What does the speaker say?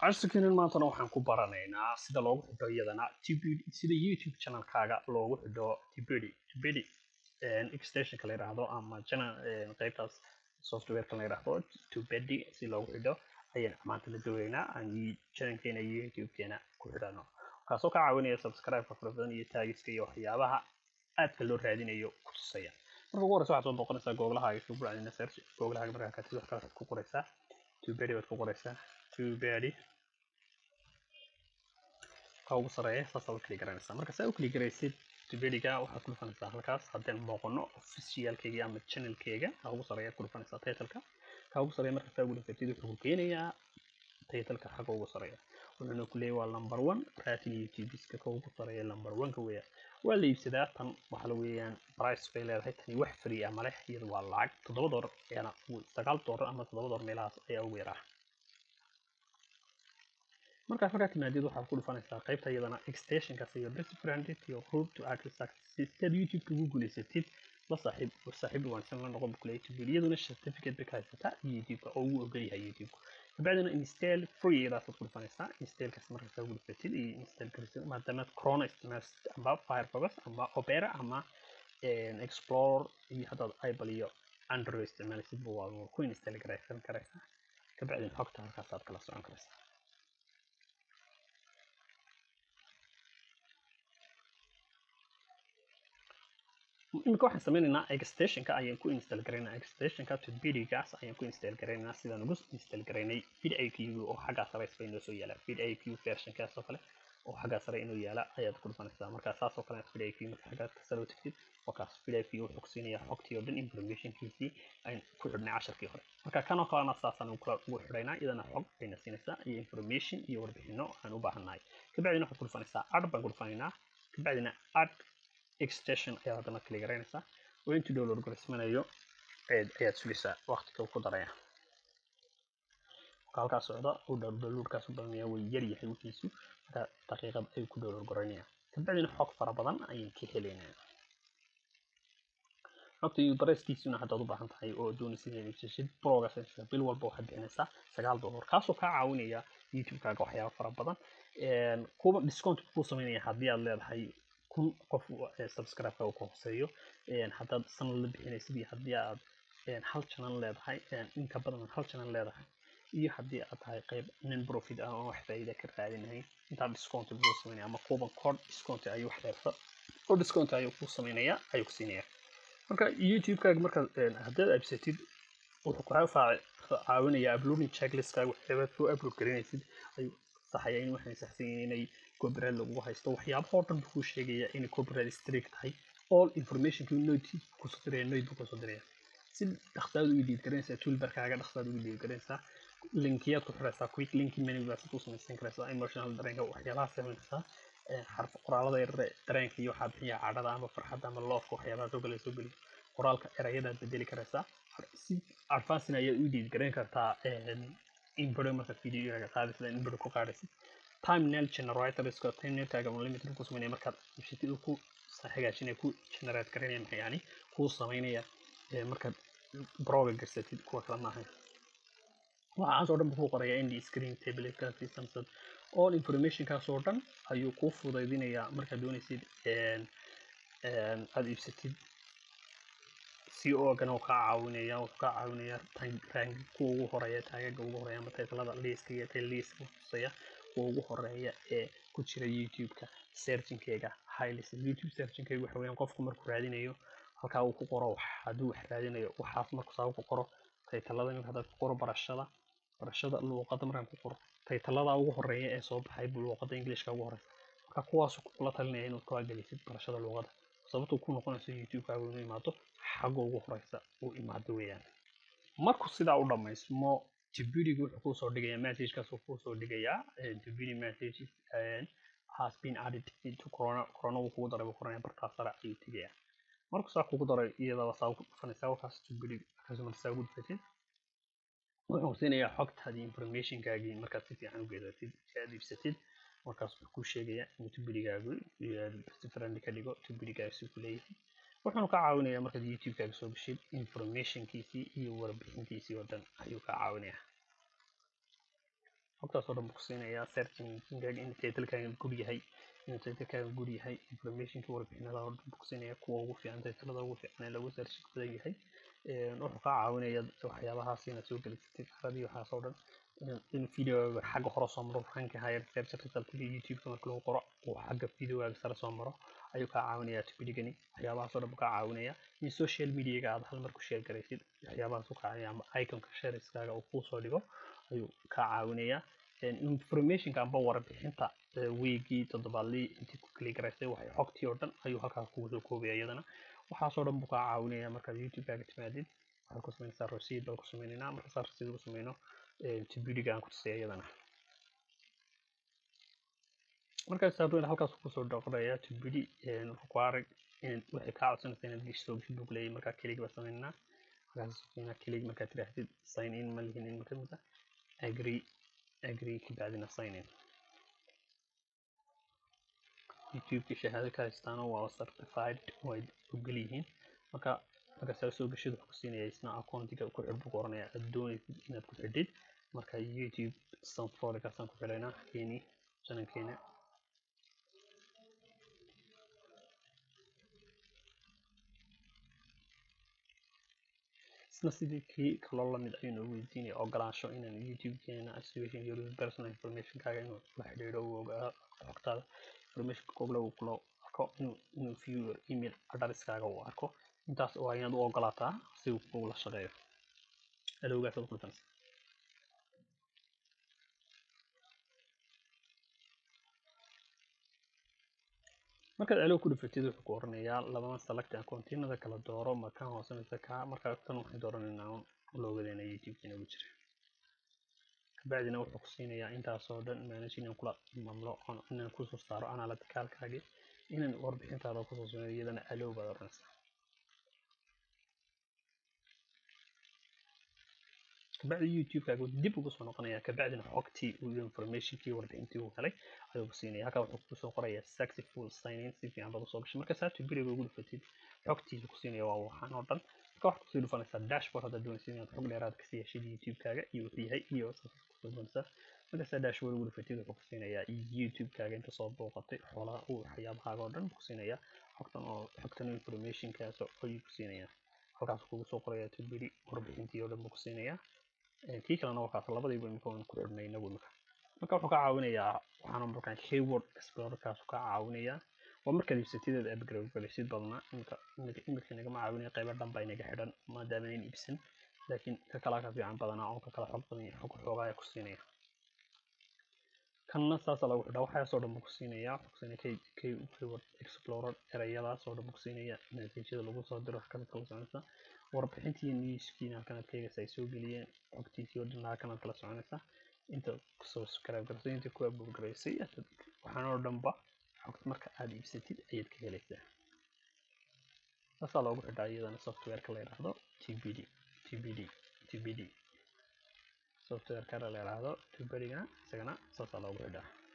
casharkeenan maantana waxaan ku baranaynaa sida loogu xidho iyadana tbd sida youtube channelkaaga loogu xidho tbd tbd extensionka la yidhaahdo ama channel qaybtaas softwareka la yidhaahdo tbd si loogu xidho ayaan maanta la doonaynaa aan channelkeena iyo youtubekeena ku xidhano kaasoo ka caawinaya subscribe-ka fara badan iyo taagiska iyo waxyaabaha aadka loo raadinayo ku tusaya marka ugu horeysa waxaad soo booqanaysaa googlahaaga isku bucdina search googlahaaga markaa katid wax kale ku qoraysaa tubedi baad ku qoraysaa tubedi ka ugu sareeya saasaa u kili garanaysaa marka saa u kili garaysid tubediga waxaad ku dhufanaysaa halkaas haddaan booqano officialkeyga ama channelkeyga ka ugu sareeya ku dhufanaysaa titleka ka ugu sareeya marka saa ugu dhufatid wuxuu ku keenayaa titleka xagga ugu sareeya wuxuuna ku leeyahay waa number one ratin youtubeska ka ugu sareeya number one-ka weeyaan waa la iibsadaa tan waxaa la weeyaan price bay leedahay tani wax free ah maleh iyada waa lacag toddoba doolar ayaana sagaal doolar ama toddoba doolar meelahaas ayaa ugu yaraa markaas markaa timaadid waxaad ku dhufanaysaa qaybta iyadana extensionkaas iyo best friend iyo root to access sisteed youtube-ka ugu guulaysatid la saaxiib saaxiib wanaagsan la noqon bukle youtube iyaduna certificate bay ka haysataa youtube-ka oo ugu ogol yahay youtube-ka kabacdina install free iyadaasaad ku dhufanaysaa installkaas markaas ugu dhufatid iyo install karisid maadaama corona isticmaalsid amba firefox amba opera ama explore iyo haddaad apple iyo android isticmaalaysid waa ku install garaysan karaysaa kabacdina xogta halkaasaad kala socon karaysaa imika waxaan sameynaynaa extensionka ayaan ku install garaynaa extensionka tubedigaas ayaan ku install garaynaa sidaan ugu install garaynay vidiq oo xaggaa sare isba inoo soo yaala vidiq versionkaas oo kale oo xaggaa sare inoo yaala ayaad ku dhufanaysaa marka saas oo kale vidiq marka xaggaa sare u tagtid wakaas vidiq wuxuu ku siinayaa xogtii oo dhan informationkiisii ayaan ku xidhnay casharkii hore marka kan oo kalena saasaan ugu xidhaynaa iyadana xog ayna siinaysaa iyo information iyo warbixino aan u baahannahay kabacdina waxaad ku dhufanaysaa ad baan ku dhufanaynaa kabacdina ad extension ayaad haddana kali garaynaysaa oo intuu download garismanayo ayaad sugaysaa waqtiga uu ku daraya marka halkaa socda uu downloadkaas u badanaya way yar yahay wixiisu marka daqiiqad ayuu ku download garaynaya kabacdina xog fara badan ayaan ka helaynaa xogta ubareskiisuna haddaad u baahan tahay oo doonaysid inaad iibsashid brogas bil walba waxaad bixinaysaa sagaal dollar kaasoo kaa caawinaya youtube-kaaga waxyaaba fara badan kuwa discount kuu sameynaya haddii aad leedahay kun qof subscribe-ka uu ka hooseeyo haddaad sanad la bixinaysid iyo haddii aad hal channel leedahay inka badan hal channel leedahay iyo haddii aad tahay qayb nin profit ah oo wax faa'iida ka raadinahay intaa discount buu sameynaya ama kuban code discount ayuu wax leerta oo discount ayuu ku sameynaya ayuu ku siinaya marka youtube-kaaga markaad haddaad absatid wuxuu kaa caawinaya uploading checklist-kaaga waxyaabaad soo upload garanaysid ayuu saxaya in waxay saxsan yihiin inay copyright lagu haysto waxyaabaha oo dhan buu kuu sheegaya inay copyright strict tahay all informationki note kusoo diraya note buu kusoo diraya si dhaqsaad ugu dhiid garanaysaa toolbarkaaga dhaqsaad ugu dhiid garanaysaa linkiyaad ku xiraysaa quick linki menu baad ku samaysan karaysaa emotional dareenka waxyaabaha samaynaysaa xarf qoraalada yarare dareenka iyo waxaa bixiya cadhada ama farxadda ama loofka waxyaabaha soo galay soo geliyo qoraalka erayadaad bedeli karaysaa si advancing ayaad u dhiid garan kartaa inbaro marka videoga qaadaysa inbaro ku qaadaysid timenail generatorska timenailkaaga unlimited ku sameynaya markaad ibsatid ku hagaajinaya ku generate garanaya maxay yani kuu sameynaya markaad broga garsatid kuwa kale maahay waxaas oo dhan buu ku qoraya nd screen tabletkaasi samsung all informationkaas oo dhan ayuu kuu fudaydinayaa markaad doonaysid aad iibsatid si oogana uu kaa caawinaya wuxuu kaa caawinaya rank kuwa ugu horeeya taagaga ugu horeeya ama taytalada liiska iyo tayliiska tusaya kuwa ugu horeeya ee ku jira youtube-ka searchingkeyga highlis youtube searchingkeyga waxa weeyaan qofku markuu raadinayo halkaa uu ku qoro wax hadduu wax raadinayo waxaas markuu saa ku qoro taytalada iminka haddaad ku qoro barashada barashada luuqadda markaan ku qoro taytalada ugu horeeya ee soo baxay buu luuqadda englishka ugu horeysa marka kuwaas kula talinaya inaad kaa gelisid barashada luuqadda sababtuu ku noqonayso youtube-kaaga inuu imaado xagga ugu horeysa uu imaado weeyaan markuu sidaa u dhammaysmo jibudiga wuxuu kusoo dhigayaa messagekaas uu kusoo dhigayaa jibudi message has been added into corona corona wuu kugu daray buu koranaya bartaa sare ayuu tegayaa markuu saa kugu daray iyadaba saa ugu dhufanaysaa wakaas jibudi markaas marka saa ugu dhufatid wuxuu siinayaa xogtaadii informationkaagii markaad si fiican u geedatid si aad iibsatid markaas wuxuu kuu sheegayaa inuu tubudigaagu best friend ka dhigo tubudigaasi ku leeyahay wuxuuna ka caawinayaa markaad youtube-kaaga soo gashid informationkiisii iyo warbixintiisii oo dhan ayuu ka caawinayaa xogtaas oo dhan buu ku siinayaa searching engine in titlekaaga gud yahay inuu titlekaaga gud yahay informationka warbixinada oo dhan buu ku siinayaa kuwa ugu fiican titlada ugu fiican ee lagu search badan yahay wuxuu kaa caawinaya waxyaabahaas inaad soo gelisatid caradii waxaas oo dhan in videoga xagga hore soo maro ranka higher search resultka youtube-ka marka lagu qoro uu xagga videogaaga sare soo maro ayuu kaa caawinayaa tubidhigani waxyaabahaas oo dhan buu kaa caawinaya in social mediaga aad hal mar ku share garaysid waxyaabahaas uu kaa caawinaya ama iconka shareskaaga uu kuusoo dhigo ayuu kaa caawinayaa informationka amba warbixinta weegii toddobaadlii intii ku kali garaysay waxay xogtii oo dhan ayuu halkaas kugu soo koobaya iyadana waxaasoo dhan buu kaa caawinaya markaad youtube-kaaga timaadid waxaad ku samaynaysaa receipt baan ku sameynaynaa markaasaa receipt ku sameyno tibidhiga aan ku tusaya iyadana markaas saardoyn halkaas kusoo dhaqraya tibidhi require waxay kaa codsanaysa inaad gesho soo geshid buu kuleeyahay markaa kelig baa sameynaa markaas sameynaa kelig markaad tidhaahdid sign in ma lihin in kamid ah agree agree kabacdina sign in youtube-ka shahaado ka haystaano waa certified way ogol yihiin marka markaasaa soo geshid wuxuu ku siinaya isna accountiga ku xidh buu ku oranaya aad doonaysid inaad ku xidhid marka youtube sanfrolikaasaan ku xidhaynaa keeni janankeena isna sidii kii kaloo lamid ayuu noogu weydiinaya ogolaansho inaan youtube-keena activation your personal information-kaaga inuu la xidhiidho uu ogaa xogtaada information kogla uu kula arko inuu inuu viewer email addresskaaga uu arko intaas waa inaad u ogolaataa si uu kugula shaqeeyo alowgaas aad kulfanaysa markaad alow ku dhufatid wuxuu ku oranayaa labada select accountinada kala dooro ma kan hoose mise ka marka tan waxay dooranaynaa loogadeena youtube-keena ugu jira kabacdina wuxuu ku siinayaa intaasoo dhan manage inaan kula mamlo inaan kusoo saaro analyticalkaagii inaan warbixintaada kusoo sameeyo iyadana alow baad oranaysaa kabacdi youtube-kaaga dib ugu soo noqonaya kabacdina xogtii iyo informationkii warbixintii uu helay ayuu ku siinaya halkaa wuxuu kusoo qorayaa successful sign in si fiican baad usoo gashay marka saatu beriga ugu dhufatid xogtiisa ku siinaya waa waxaan oo dhan marka waxaad kusii dhufanaysaa dashboard haddaad doonaysid inaad xog dheeraad kasii heshid youtube-kaaga iyo wuxuu yahay iyo kusoo doonaysaa markaasaa dashboard ugu dhufatid wuxuu ku siinayaa youtube-kaaga inta soo booqatay xoolaha uu waxyaabahaaga oo dhan ku siinayaa xogtan oo xogtan informationkaas ayuu ku siinayaa halkaas kugu soo qorayaa tubiri warbixintii oo dhan buu ku siinayaa kii kalena wakaas labadiiba imika waan ku xidhnay inagu imika marka wuxuu ka caawinayaa waxaana markaan keyword explorerkaas ka caawinayaa waa markaad iibsatideed upgrade galaysid badnaa imika imika nagama caawinaya qaybo dhan baa inaga xidhan maadaama inayn iibsan laakiin ka kalaa ka fiican badanaa oo ka kala xog badan xog xoogaa ku siinaya kanna saasa lagu xidhaa waxaasoo dhan buu ku siinayaa xogsiina keyword explorer erayadaas oo dhan buu ku siinaya natiijada lagu soo diro halkanaad kala soconaysa warbixintii newskiina halkanaad ka eegaysa ay soo geliyeen xogtiisii oo dhan halkanaad kala soconaysa inta kusoo subscribe garaysay inta ku upload garaysay waxaan oo dhanba xogta marka aad iibsatid ayaad ka helaysaa saasaa loogu xidhaa iyadana softwareka la yidhaahdo tbd tbd tbd softwareka la yidhaahdo tbd-gana isagana saasaa loogu xidhaa